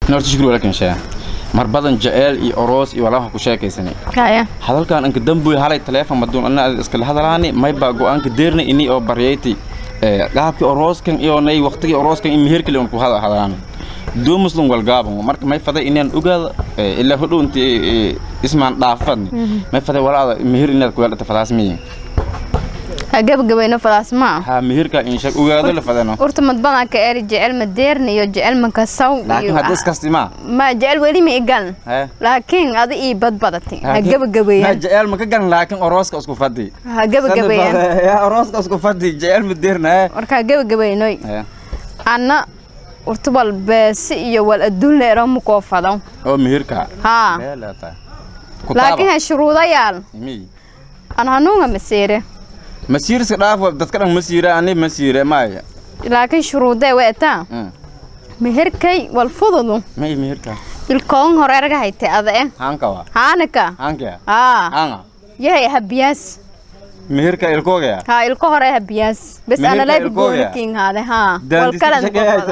norta shukri walakin shaa mar badan jeceel iyo oroos iyo walaha ku sheekaysanay kaya hadalkan anka dambuy halay teleefon maduun ana iskala hadalaani mayba go-aanka deerna ini oo baryayti qaabkii orooskan iyo nay waqtigii orooskan in meherkali on ku hada hadalaan doo muslim walgaaban marka may faday inaan ogaada ilaa hodhow inti ismaan dhaafadni may faday walaada meher inaad ku yeelata fadaas miyi ha gabagabayno fadaas ma ha meherka in shag ogaado la fadano urta mad badan ka eri jecel ma deerna iyo jecel ma kasaw laakiin haddii iskasti ma ma jecel weli ma igaln Hee. laakiin adi ii badbadatay ha ma gabagabayaan jeceel ma ka garan laakiin orooska isku fadi ha gabagabayaan ya orooska isku fadi jeceel ma deerna warka ha gabagabaynoy he anna urta wal beesi iyo wal adduun leero ma koo fado oo meherka haa leelata laakiin ha shuruudayaal mi an hanuunga masiire masiirska dhaaf dadka dhan masiira ani masiire maya laakiin shuruudee weetaa meherkay wal fududu may meherka ilkoon hore erga haytay adae hanka wa haanaka hanka haa hanga yahay habiyaas meherka ilkoogaya haa ilko hore habiyaas bes Meherka ana laabi ilkooga? goonikiin haade haa wal kalan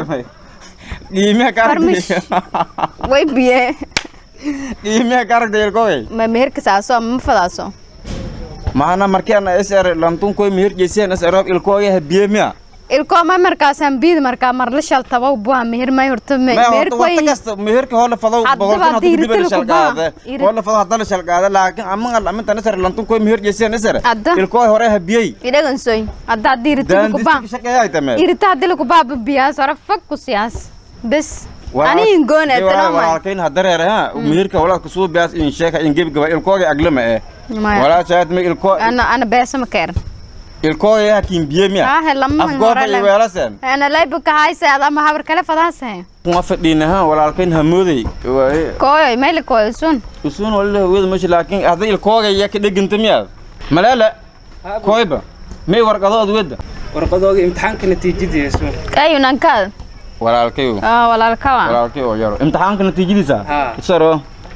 qiimeha Farmish. karagta way biye qiimeha karagta ilkoogay ma meherka saaso ma fadaaso maana markaan sr lantun koy meher jeeseen sr ilkooga habiye miya ilko ma markaasaan biid markaa marla shal tabaw buha meher may horta me- ma meherka horta waqti way kasta meherka hoola fado Hadda boqolkan baa hadda kudibada diiritil ku shalqaade baa. Iri- hoola fado hadda la shalqaade laakiin amangal amintan sr lantun koy meher jeeseen sr Hadda. ilkooga hore habiyey idhagansoy haddaa diiritil ku baa daandista shaqeeyaa tame irita hadii lagu baa biyaas hore fag ku siyaas bes aniin goon etanoma walaalkayn hadareere ha meherka walaalka suu biyaas in sheeka in gebgaba ilkooga aglama eh maya walaa shaad ma ilko ana ana beesa ma keeran ilkooga hakiin biye miya aahe lama afgoorka iyo weelaseen ana layba ka hayse adama habar kale fadaase kuma fadhiina ha walaalkayn hamooday waaye kooyoy mayli kooyo sun usuun walila hawada meesha laakiin hadda ilkooga yaa ka dheganta miyaad malaala kooyba may warqadood wedda warqadooga imtixaanka natiijadiisu ayunankaad walaalkayo walaalkawa walaalkay oo yaro imtixaanka natiijadiisa Haa. isaro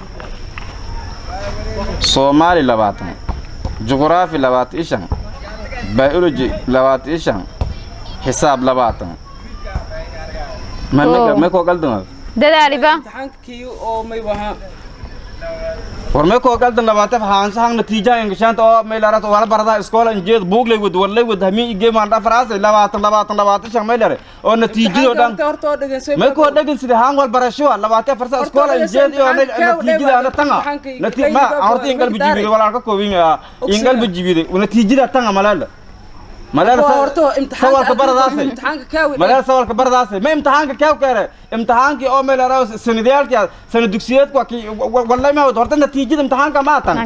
soomaali labaatan juqraafi labaatan ishan biology labaatan ishan xisaab labaatan ma Oh. may koo qaldan dadaaliba imtixaankii oo may wahaa war may koo qaldan labaatan haansa hang natiijaha ingashaanta oo may larat wala barada iskoola injeed buuglay wad warlay wad hami igeemaan dhafaraasay labaatan labaatan labaatan shan may lare oo natiijadoo dhan horta oo dhegeyso may koo dhegin sida haan wal barasho labaatan farsa Horta iskoola dhegeyso, injeed iyo imtixaanka natiijada ana kew tanga imtixaanka nati kayga ma baa horta ingal wadaari. bijibide walaalka koobin Ogsiga. ingal bijibide natiijada tanga malaala malaala Waa horta imtixaanka sawalka baradaasay imtixaanka kaawi malaala sawalka baradaasay ma imtixaanka kew keere imtixaankii oo meel araw sanadiyaalkii sana dugsiyeedku waa kii wallahi ma horta natiijada imtixaanka ma tan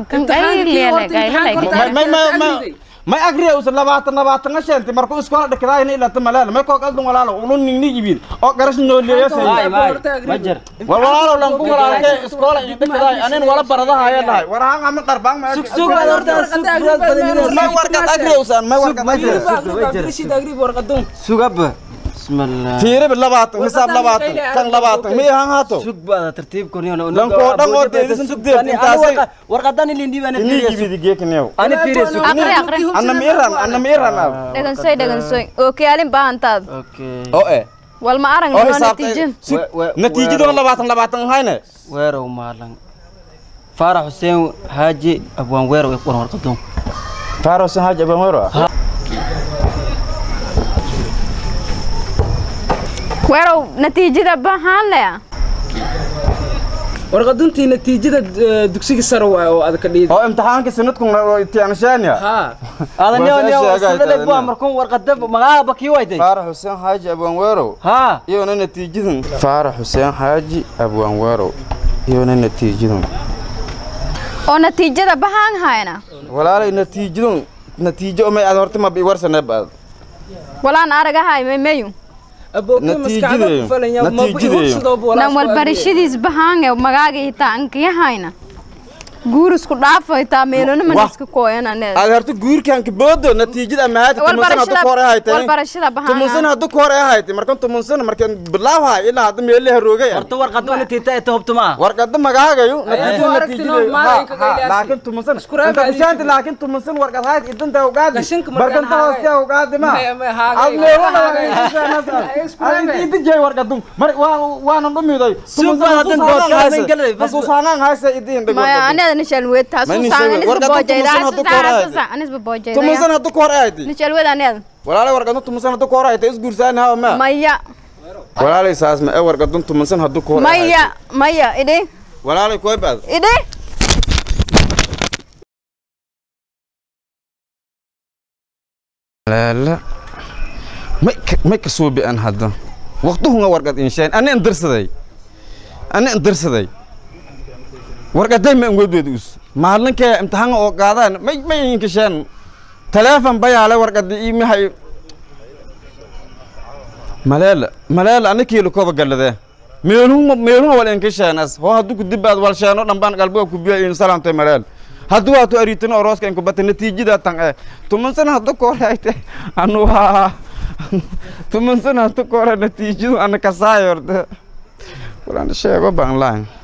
may agriya usan labaatan labaatan asheenti markuu iskoola dhakadaayna ilata malaala may koo qaldan walaalo ulu ningni ibid oo garas nooleeyasay war walaalo lan ku walaalkee iskoola iyo dhakadaay anin wala baradahaaya dhahay war haan ama qarbaan ma may warqad agriya usan may warqad agriya sugaba bismillah fiiriba labaatan hisaab labaatan kan labaatan miy haan haato sug baada tartiibkaniyo Lankoo dhan oo deedisan sugdeed, intaasay- warqadan ilin dhiibana ini fiiriya ibidi geekneew ani fiiriya sug aqri aqri anna miiran anna miiran ab dhagansoy dhagansoy ookiyaalin baahantaad okay oo eh wal ma arag oo noo hisaabtay natiijin We- we- natiijadoo labaatan labaatan hayne weerow maalan faarax xuseen haaji abwaan weerow ee quran warqadoon faaro san haaj aban wero weerow natiijada bahaan lea warqaduntii natiijada eh, dugsiga sare waay oo aad ka dhiidi oo imtixaanka sanadku tiyanshaanya haa adanyo Waa nyo soo sheegay sidale taadina. bua markuu warqada magaca bakii wayday faarax xuseen xaaji abwaan weerow haa iyona natiijadan faarax xuseen xaaji abwaan weerow iyona natiijadan oo natiijada bahaan hayna walaalay natiijadan natiijo may aad horta ma bi warsaneeb aad walaan aragahay memeyu abookay maskaxda Natiijadeeyo. ku falanya Natiijadeeyo. nan walbarashadiis bahaan ee magaaga hitaa ankiyahayna guur isku dhaafay taa meelona Wah. man iska kooyan aneed aad horta guurkan kaboodo natiijada amahaati tumunsan haddu ka hor ay haytay warbarashada tumunsan bahaan haddu ka hor ay haytay markan tumunsan markan bilaawhay ilaa hadda meelaha roogay horta warqad wala tiita ee hubtuma warqada magaagayo natiijada Waa aragtino, natiijada maalinka Ha, ha, qayliyaasi. laakiin tumunsan Isku raadi inta adiga. bishaanti laakiin tumunsan warqad hayd idanta ugaadi Qashinka markaan barkanta hooste haagay. ugaadi ma Maya, maya, haagay. ad leewala Haagay. Isku raadi. inta jay warqadum mar waa waana dhumiday Suuq baa hadan dood ka hayn galay, bas- hasuusaanaan haysa idin dhig maya aneed nishal weed taa Ma suu nishal saan weed. anis Warqadda babojayda tumunsan haddu ka hor ay haytay. anis babojayda tumunsan haddu ka hor ay haytay nishal weed aneed walaalay warqadun tumunsan haddu ka hor ay haytay isguursaani hawa ma maya walaalay saas ma ee warqadun tumunsan haddu ka hor ay haytay maya maya idhi walaalay koy baad idhi laala may ka may ka soo bi'an hadda waqtuhunga warqad inshaan ani an darsaday ani an darsaday warqaday ma angodweed us maalinkee imtixaanka oo qaadaan may may inkisheen taleefon bayaale warqadi iimahay maleela maleela ani kiilo koba galladee meelhuma meelhuma wal inkisheenas hoo haddu ku dibaad wal sheeno dhambaan qalbiga ku biya in salaamtay maleel hadduu waatu ariitino orooska inku bata natiijada tan ee tumansan haddu koorayte anu waa tumansan haddu koora natiijadu ana kasaayo horta walaan sheego baan lahayn